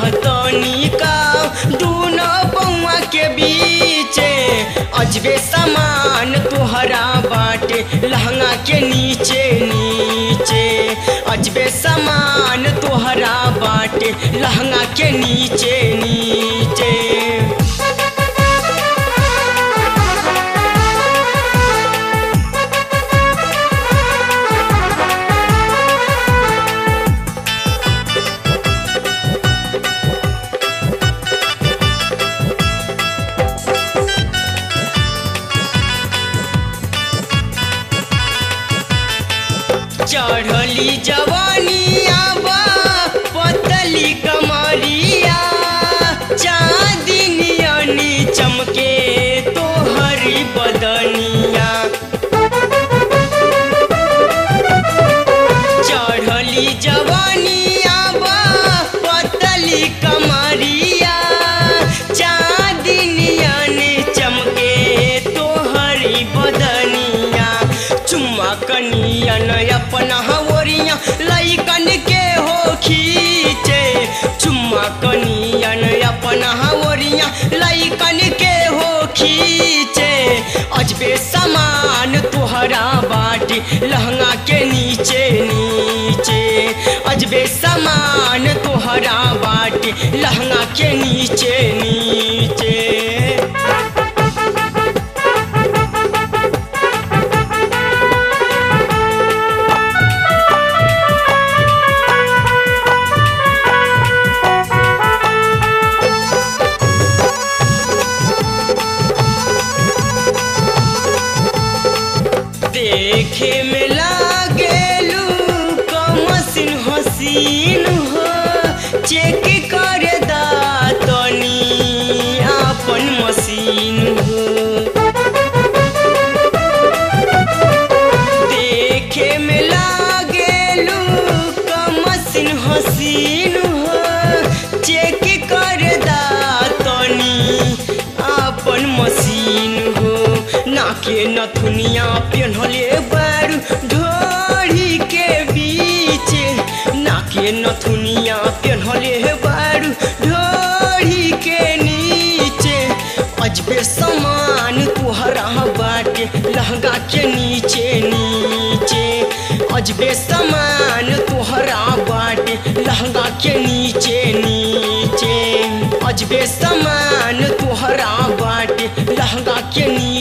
तनिका दूनो बउआ के बीचे अजबे समान तुहरा बाटे लहंगा के नीचे नीचे अजबे समान तुहरा बाटे लहंगा के नीचे नीचे चढ़ली जवानिया बा पतली कमरिया चांदनियनी चमके तोहरी बदनिया चढ़ली जवानिया बा पतली कमरिया चांदनियनी चमके तोहरी बदनिया चुम्मा कनियन अपना हवरिया लैकन के हो खींचे चुम्मा कनियन अपना हवरिया लैकन के हो खींचे अजबे समान तुहरा बाटी लहंगा के नीचे नीचे अजबे समान तुहरा बाटी लहंगा के नीचे नीचे देखे में लागेलू कमसिन हसीन हो चेक कर दा तनी आपन मशीन हो देखे में लागेलू कमसिन हसीन हो चेक कर दा तनी आपन मशीन हो नाके नथुनिया पेन्हले बारू ढोरी के बीच नाके नथुनिया पेन्हले बारू ढोरी के नीचे अजबे समान तुहरा बाटे लहंगा के नीचे नीचे अजबे समान तुहरा बाटे लहंगा के नीचे नीचे अजबे समान तुहरा बाटे लहंगा के नीचे